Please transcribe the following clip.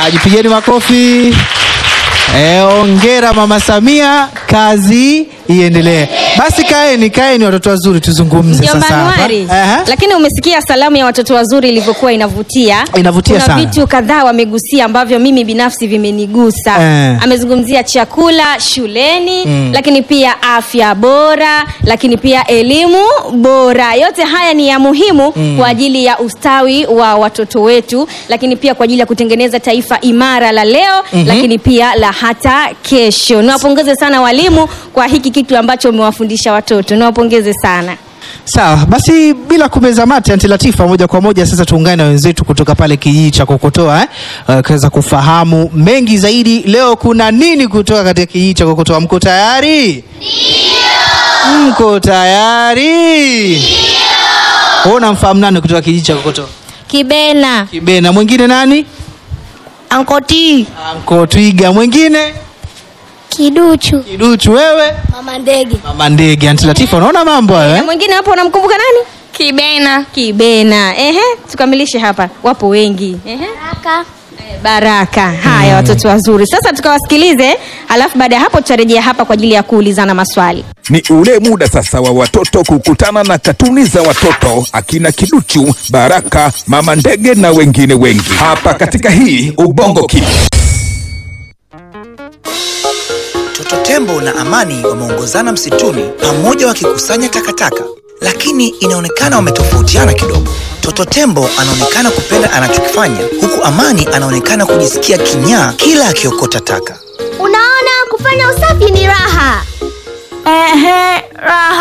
Ajipigeni makofi. E, ongera Mama Samia, kazi iendelee. Basi kaeni, kaeni watoto wazuri, tuzungumze Ndio sasa hapa. Januari. Aha. Lakini umesikia salamu ya watoto wazuri ilivyokuwa inavutia. Inavutia Kuna sana. vitu kadhaa wamegusia ambavyo mimi binafsi vimenigusa. Eh. Amezungumzia chakula shuleni, lakini pia afya bora, lakini pia elimu bora. Yote haya ni ya muhimu kwa ajili ya ustawi wa watoto wetu, lakini pia kwa ajili ya kutengeneza taifa imara la leo, lakini pia la hata kesho. Niwapongeze sana walimu kwa hiki kitu ambacho umewafundisha watoto. Niwapongeze sana. Sawa, basi bila kumeza mate, Anti Latifa, moja kwa moja sasa tuungane na wenzetu kutoka pale kijiji cha Kokotoa eh, uh, kuweza kufahamu mengi zaidi. Leo kuna nini kutoka katika kijiji cha Kokotoa? Mko tayari? Ndio. Mko tayari? Ndio. Unamfahamu nani kutoka kijiji cha Kokotoa? Kibena, Kibena. Mwingine nani? Ankoti, Anko Twiga. Mwingine Kiduchu, Kiduchu. Wewe Mama Ndege, mama ndege. Anti Latifa, unaona mambo hayo Na eh? mwingine hapo unamkumbuka nani? Kibena, Kibena. Ehe, tukamilishe hapa. Wapo wengi. Ehe. Baraka, Eh, Baraka. Haya watoto wazuri. Sasa tukawasikilize, alafu baada ya hapo tutarejea hapa kwa ajili ya kuulizana maswali. Ni ule muda sasa wa watoto kukutana na katuni za watoto akina Kiduchu, Baraka, Mama Ndege na wengine wengi hapa katika hii Ubongo Kids. Toto Tembo na Amani wameongozana msituni pamoja wakikusanya takataka, lakini inaonekana wametofautiana kidogo. Toto Tembo anaonekana kupenda anachokifanya, huku Amani anaonekana kujisikia kinyaa kila akiokota taka. unaona kufanya usafi ni raha. Ehe, raha.